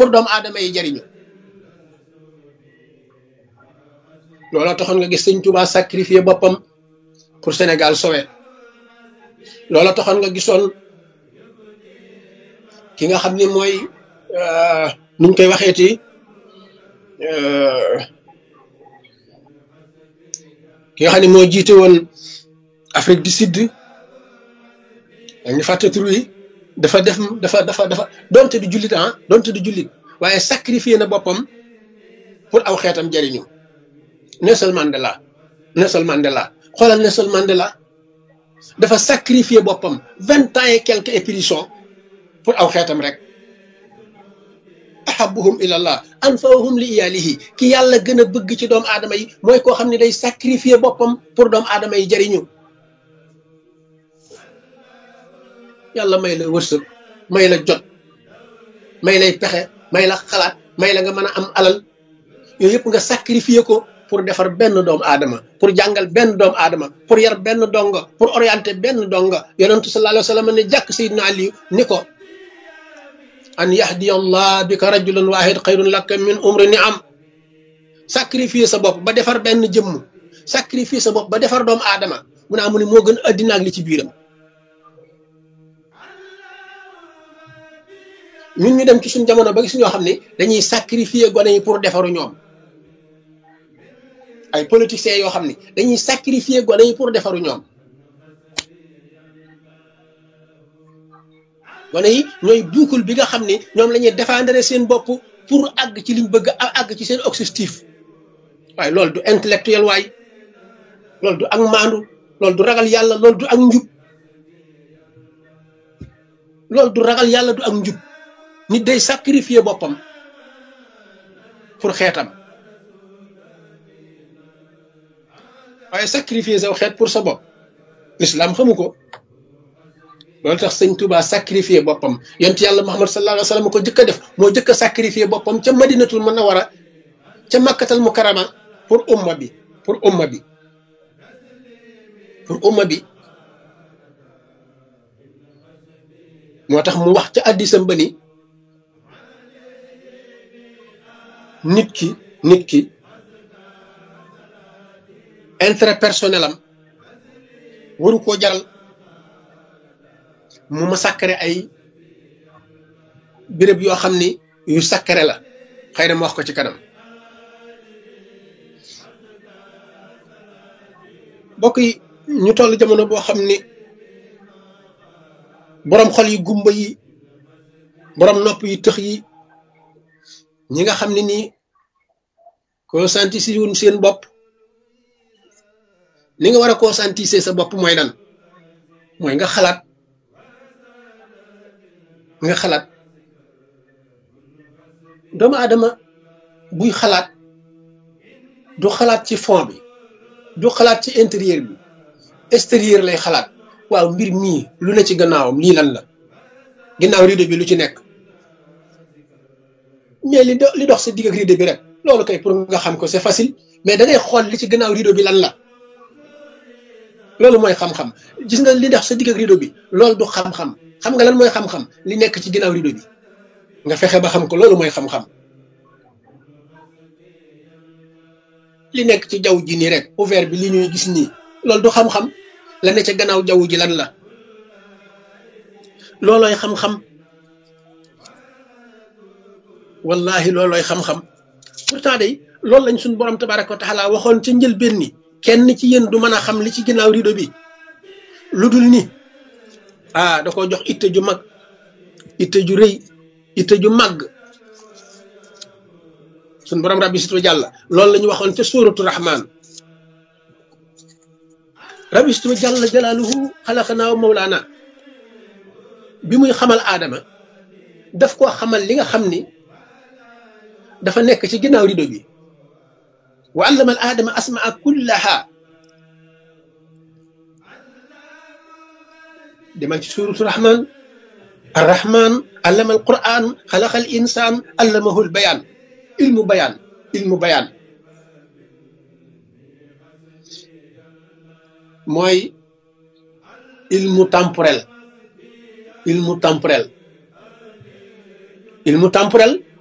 pour doomu aadama yi jariñu looloo taxoon nga gis sëñ Tuubaa sacrifier boppam pour Sénégal sowe looloo taxoon nga gisoon ki nga xam ni mooy nuñ koy waxeeti ki nga xam ne moo jiite woon Afrique du Sud dañu fàtte tur yi dafa def dafa dafa dafa donte du jullit ah donte du jullit waaye sacrifier na boppam pour aw xeetam jariñu Nelson Mandela Nelson Mandela xoolal Nelson Mandela dafa sacrifier boppam vingt ans et quelques éprisons pour aw xeetam rek ahabuhum ilallah anfahum li iyalihi ki yàlla gën a bëgg ci doomu aadama yi mooy koo xam ne day sacrifier boppam pour doomu aadama yi jariñu yàlla may la wërsëg may la jot may lay pexe may la xalaat may la nga mën a am alal yooyu yëpp nga sacrifier ko pour defar benn doomu aadama pour jàngal benn doomu aadama pour yar benn donga pour orienter benn donga yonentu sallallahu alayhi wa sallam ne jàkk Seydina Aliyu ni ko an yahdiya allah bika rajulan wahid xayrun laka min umri ni am sacrifier sa bopp ba defar benn jëmm sacrifier sa bopp ba defar doomu aadama mu naa mu ne moo gën addina ak li ci biiram ñun ñu dem ci suñ jamono ba gis ñoo xam ne dañuy sacrifier gone yi pour defaru ñoom ay politiciens yoo xam ne dañuy sacrifier gone yi pour defaru ñoom gone yi ñooy buukul bi nga xam ne ñoom la ñuy défendre seen bopp pour àgg ci liñ bëgg a àgg ci seen objectif waaye loolu du intellectuel waay loolu du ak maandu loolu du ragal yàlla loolu du ak njub loolu du ragal yàlla du ak njub nit day sacrifier boppam pour xeetam waaye sacrifier saw xeet pour sa bopp l'islam xamu ko loolu tax sëñ Touba sacrifier boppam yont yàlla Muhammad sallallahu alayhi wa sallam ko jëkk a def moo jëkk a sacrifier boppam ca madinatul munawwara ca makkatal mukarrama pour umma bi pour umma bi pour umma bi moo tax mu wax ca addisam ba ni nit ki nit ki intérêt personnel am waru koo jaral mu ma sakkare ay béréb yoo xam ni yu sakkare la xëy na ma wax ko ci kanam bokk yi ñu toll jamono boo xam ni boroom xol yi gumba yi boroom nopp yi tëx yi ñi nga xam ne nii conscientiser wuñ seen bopp ni nga war a conscientiser sa bopp mooy lan mooy nga xalaat nga xalaat doomu aadama buy xalaat du xalaat ci fond bi du xalaat ci intérieur bi extérieur lay xalaat waaw mbir mii lu ne ci gannaawam lii lan la ginnaaw rideau bi lu ci nekk mais li do li dox sa digg ak rideau bi rek loolu kay pour nga xam ko c'est facile mais da ngay xool li ci gannaaw rideau bi lan la loolu mooy xam-xam gis nga li dox sa digg ak rideau bi loolu du xam-xam xam nga lan mooy xam-xam li nekk ci ginnaaw rideau bi nga fexe ba xam ko loolu mooy xam-xam li nekk ci jaww ji nii rek ouvert bi li ñuy gis nii loolu du xam-xam la ne ca gannaaw jaww ji lan la loolooy xam-xam wallahi loolooy xam-xam pourtant day loolu lañ suñ borom tabaraka wa taala waxoon ca njëlbéen ni kenn ci yéen du mën a xam li ci ginnaaw rideau bi lu dul ni ah da ko jox itte ju mag itte ju rëy itte ju màgg suñ borom rabbi situ jàlla loolu la ñu waxoon ca suuratu rahman rabbi situ jàlla jalaaluhu xalaqanaa wa mawlaana bi muy xamal aadama daf koo xamal li nga xam ni dafa nekk ci ginnaaw rido bi wa allama al aadama asmaa kullaha demal ci suuratu rahman arrahman allama al quran xalaqa al insaan allamahu al bayaan ilmu bayaan ilmu bayaan mooy ilmu temporel ilmu temporel ilmu temporel